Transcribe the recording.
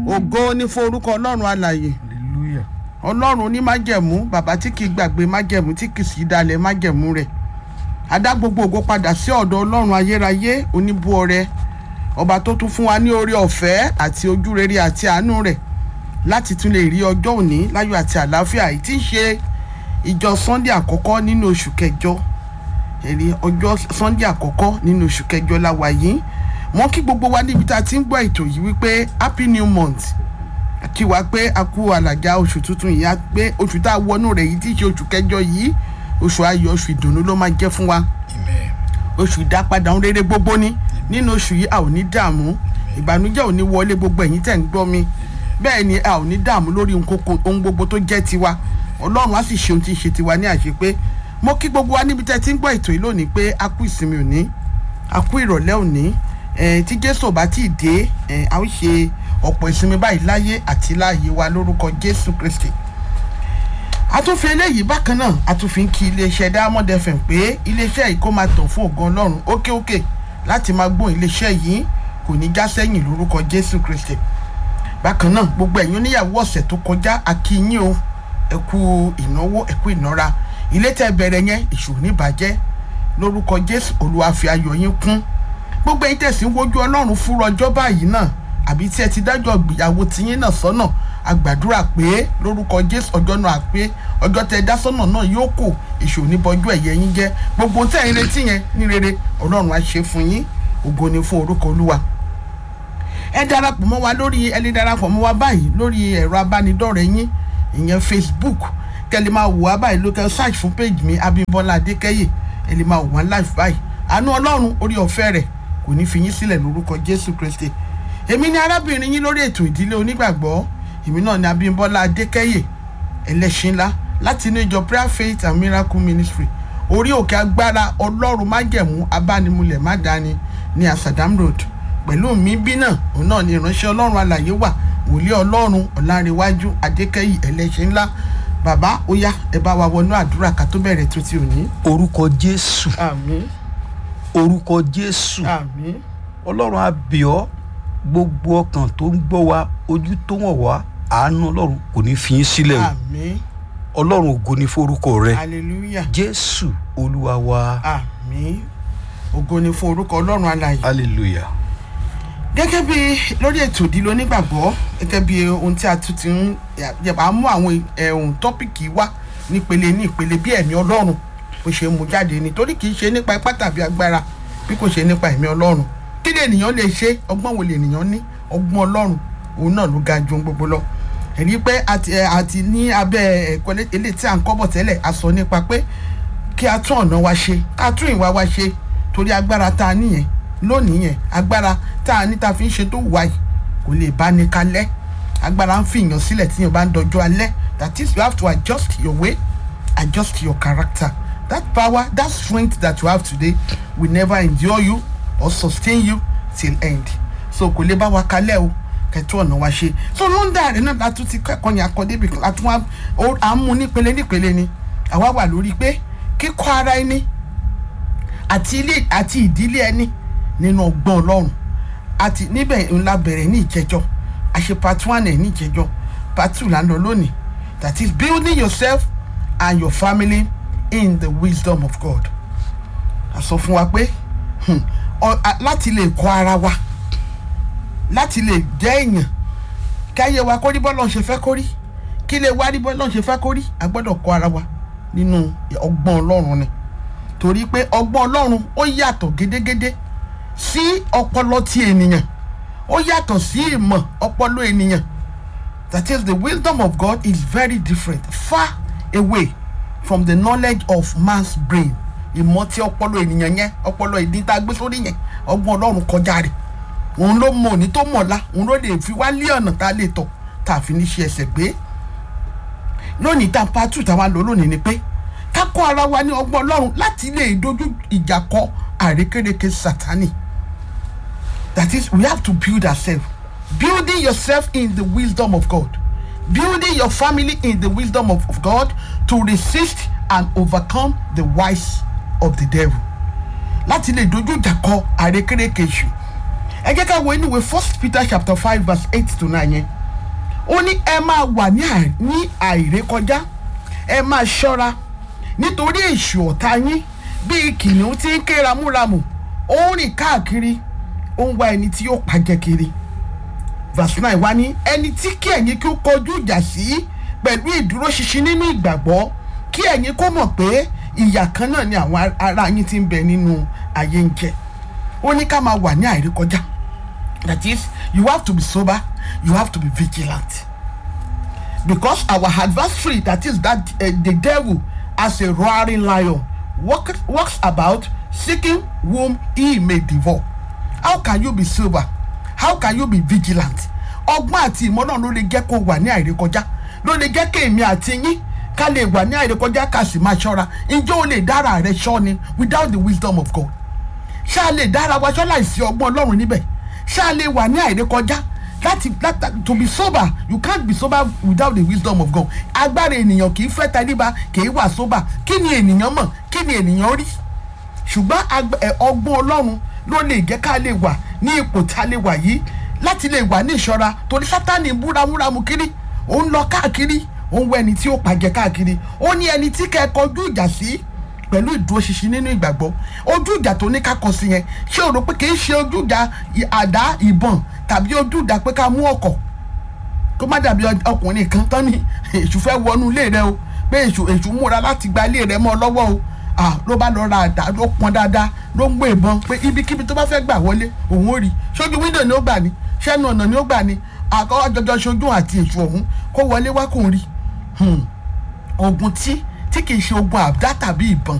ògo ní fún orúkọ ọlọ́run alàyè hallelujah ọlọ́run ní májẹ̀mú bàbá tí kì í gbàgbé májẹ̀mú tí kì í sì dalẹ̀ májẹ̀mú rẹ̀ adá gbogbo ògo padà sí ọ̀dọ̀ ọlọ́run ayérayé oníbú ọrẹ ọba tó tún fún wa ní oore ọ̀fẹ́ àti ojú rere àti àánú rẹ̀ láti tún lè rí ọjọ́ òní láyọ̀ àti àlàáfíà yìí tí ń ṣe ìjọ sunday àkọ́kọ́ nínú oṣù kẹjọ èrè ọjọ́ sunday àkọ́kọ́ nínú oṣù kẹjọ la wà yìí mo kí gbogbo wa níbi tá a ti ń gbọ́ ètò yìí wípé happy new month kí wa pé a kú àlàjá oṣù tuntun yìí á pé oṣù tá a wọnú rẹ̀ yìí tí í ṣe oṣù kẹjọ yìí oṣù ayọ̀ oṣù ìdùnnú ló máa jẹ́ fún wa amen oṣù ìdápadà ohun rere gbogbo ni nínú oṣù yìí a ò ní dààmú ìbànújẹ́ ò ní wọlé gbogbo ẹ̀yin tẹ̀ ń gbọ́ mi bẹ́ẹ̀ ni a ò ní dààmú lórí ohun kókó- ohun gbogbo tó jẹ́ tiwa ọlọ́run á sì ṣe ohun tí ń ṣe tiwa ní àṣepé mo kí gbogbo wa níbi tẹ́ ti ń gbọ́ ètò yìí lónìí pé a kú ìsinmi òní a kú ìrọ̀lẹ́ òní eh, tí jésù ò bá tí ì dé eh, a ó ṣe ọ̀pọ̀ ìsinmi báyìí láyé àti láàyè wa lórúkọ jésù kristi a tún fi eléyìí bákan náà a tún fi ń kí iléeṣẹ́ diamond fm pé iléeṣẹ́ yìí kó máa tàn fún ògo ọlọ́run ókè ókè láti máa gbóhùn iléeṣẹ́ yìí kò ní já sẹ́yìn lórúkọ jésù kristi bákan náà gbogbo ẹ̀yin oníyàwó ọ̀sẹ̀ tó kọjá akínyìn o ẹ kú ìnáwó ẹ kú ìnára ilé tẹ́ bẹ̀rẹ̀ yẹn ìṣòro níbàjẹ́ lórúkọ jésù olúwa fi ayọ̀ yín kún gbogbo ẹ̀yin tẹ̀sí ń wojú ọlọ́run fúnra ọjọ́ báyìí náà àbí tí ẹ ti dájọ́ ìgbéyàwó tiyín náà sọ́nà a gbàdúrà pé lórúkọ jésù ọjọ́ náà pé ọjọ́ tẹ dá sọ́nà náà yóò kò ìṣòro níbọjú ẹ̀yẹ yín jẹ́ gbogbo tẹ̀ ń retí yẹn ní rere ọlọ́run á ṣe fún yín ògo ni fún orúkọ olúwa ẹ darapọ̀ mọ́ wa lórí ẹ lè darapọ̀ mọ́ wa báyìí lórí ẹ̀rọ abánidọ́rẹ̀ẹ́ yín ìyẹn facebook kẹ́lẹ́ máa wò wá báyìí lókè search fún page mi abimbola adékẹ́yè ẹ lè máa wò wá live báyìí àánú ọlọ́run orí ọ̀fẹ́ rẹ̀ kò ní fi yín sílẹ̀ lórúkọ jésù kristi èmi ni arábìnrin yín lórí ètò ìdílé onígbàgbọ́ èmi náà ni abimbola adékẹ́yè ẹlẹ́ṣin ńlá láti inú ìjọ prayer faith and miracle ministry orí òkè agbára ọlọ́run májẹ̀mú abánimulẹ̀ mádàáni ní asadam road pẹ̀lú mi bí náà òun náà ni ìránṣẹ́ ọlọ́run alàyè wà wòlíì ọlọ́run ọ̀làǹrẹ̀wájú adékẹ́yì ẹlẹ́ṣin ńlá bàbá ó yá ẹ bá wa wọnú àdúrà ká tó bẹ̀rẹ̀ tó ti òní. orúkọ jésù àmín orúkọ jésù àmín ọlọ́run àbíọ́ gbogbo ọkàn tó ń gbọ́ wa ojú tó wọ̀n wá àánú ọlọ́run kò ní fi yín sílẹ̀ o àmín ọlọ́run ògo ní forúkọ rẹ hallelujah jésù olúwa wa àmín ògo ni fún orúkọ ọlọ́run alàyè. hallelujah gẹ́gẹ́ bí lórí ètò ìdílé onígbàgbọ́ gẹ́gẹ́ bí ohun tí a tún ti ń yàrá mú àwọn ẹ̀hún tọ́pìkì wá nípele ní ìpele bí ẹ̀mí ọlọ́run bó ṣe mú jáde ni torí kì í ṣe nípa ipá tàbí agbára bí kò ṣe nípa ẹ̀mí ọlọ́run kí lè ènìyàn lè ṣe ọgbọ́n wo lè ènìyàn ní ọgbọ́n ọlọ́run òun náà ló ga ju ohun gbogbo lọ ẹ̀rí pé àti ẹ̀, àti ní abẹ́ ẹ̀kọ́ eléyìí tí à ń kọ́ bọ̀ tẹ́lẹ̀ a sọ nípa pé kí a tún ọ̀nà wa ṣe ká tún ìwà wa ṣe torí agbára tá a níyẹn lónìí yẹn agbára tá a ní ta fi ń ṣe tó wà yìí kò lè bá ní kalẹ̀ agbára ń fìyàn sílẹ̀ tí yẹn bá ń dọjọ́ alẹ́ that is you have to adjust your way adjust your character that power that strength that you have today will never endure you or sustain you till end so kò lè bá wa kalẹ̀ o kẹtù ọ̀nà wa ṣe so lọ́ndà rẹ̀ náà látún ti kẹ́kọ̀ọ́ yẹn akọ débi kan látún wa ó- à ń mú nípele nípele ni àwa wà lórí pé kíkọ́ ara ẹni àti ilé àti ìdílé ẹni nínú ọgbọ́n ọlọ́run àti níbẹ̀ ńlá bẹ̀rẹ̀ ní ìjẹjọ́ àṣe part one ẹ̀ ní ìjẹjọ́ part two là ń lọ lónìí that is building yourself and your family in the wisdom of God a sọ fún wa pé hmm, ọ- a- láti lè kọ́ ara wa láti lè jẹ́ èèyàn káyé wa kórí bọ́lọ̀ ṣe fẹ́ kórí kí lè wá rí bọ́lọ̀ ṣe fẹ́ kórí a gbọ́dọ̀ kọ́ ara wa nínú ọgbọ́n ọlọ́run ni torí pé ọgbọ́n ọlọ́run ó yàtọ̀ gédégédé sí ọpọlọ ti ènìyàn ó yàtọ̀ sí ìmọ̀ ọpọlọ ènìyàn that is the wisdom of God is very different far away from the knowledge of man's brain ìmọ̀ tí ọpọlọ ènìyàn yẹn ọpọlọ ìdí tá a gbé sórí yẹn ọgbọ́n ọlọ́run kọjá rẹ̀ òun ló mọ òní tó mọ̀ọ́lá òun ló lè fi wá lé ọ̀nà tá a lè tọ̀ tá a fi ní ṣe ẹsẹ̀ gbé lónìí tá a pa tù tá a wá lò lónìí ni pé ká kọ́ ara wa ní ọgbọ́n ọlọ́run láti lè dojú ìjà kọ àrékérekè sátani that is we have to build ourselves building yourself in the wisdom of God building your family in the wisdom of, of God to resist and overcome the wiles of the devil láti lè dojú ìjà kọ àrékérekè èṣù ẹ jẹ́ ká wo inú ìwé first peter chapter five verse eight to nine yẹn ó ní ẹ máa wà ní àì- ní àìrékọjá ẹ máa ṣọ́ra nítorí èṣù ọ̀tá yín bíi kìnìún tí ń ké ramúramù ó ń rìn káàkiri ó ń wá ẹni tí yóò pàjẹ́ kiri verse nine wá ní ẹni tí kí ẹ̀yin kí ó kọjú ìjà sí pẹ̀lú ìdúróṣinṣin nínú ìgbàgbọ́ kí ẹ̀yin kó mọ̀ pé ìyà kan náà ni àwọn ará yín ti ń bẹ nínú ayé ń jẹ ó ní ká máa wà ní àìrékọjá that is you have to be sober you have to be vigilant because our adversary that is that uh, the devil as a roaring lion walk, walks about seeking whom he may devour how can you be sober how can you be vigilant ọgbọ́n àti ìmọ̀ náà ló lè jẹ́ kó wà ní àìrékọjá ló lè jẹ́ kéèmí àti yín ká lè wà ní àìrékọjá ká sì máa ṣọ́ra ǹjẹ́ o lè dára rẹ ṣọ́ ni without the wisdom of God ṣá lè dára wa ṣọ́ láìsí ọgbọ́n ọlọ́run níbẹ̀ ṣá lè wà ní àìrékọjá láti láti to be sober you can't be sober without the wisdom of God agbára ènìyàn kì í fẹ́ tẹríba kì í wà sober kí ni ènìyàn mọ̀ kí ni ènìyàn rí ṣùgbọ́n agb- ẹ, ọgbọ́n ọlọ́run ló lè jẹ́ ká lè wà ní ipò tá a lè wà yìí láti lè wà ní ìṣọ́ra torí sátani búramúramù kiri ó ń lọ káàkiri ó ń wọ ẹni tí ó pàjẹ́ káàkiri ó ní ẹni tí kẹ́ ẹ kọjú ìjà sí pẹ̀lú ìdúróṣinṣin nínú ìgbàgbọ́ ojú ìjà tó ní ká kọ sí yẹn ṣé o rò pé kì í ṣe ojú ìjà ì- àdá ìbọn tàbí ojú ìjà pé ká mú ọkọ̀ kó má dàbí ọ- ọkùnrin kan tán ní èṣù fẹ́ wọnú ilé rẹ o pé èṣù èṣù múra láti gba ilé rẹ mọ́ ọ lọ́wọ́ o ah ló bá lọ ra àdá ló pọn dáadáa ló ń gbé ìbọn pé ibikíbi tó bá fẹ́ gbà wọlé òun ò rí ṣojú wíńdò ni ó gbà ní ṣẹ́nu ọ̀nà ni ó gbà ní àkọ́kọ́ jọjọ ṣojú àti èṣù ọ̀hún kó wọlé wá kò rí Hmm. ogun tí tí kì í ṣe ogun àdá tàbí ìbọn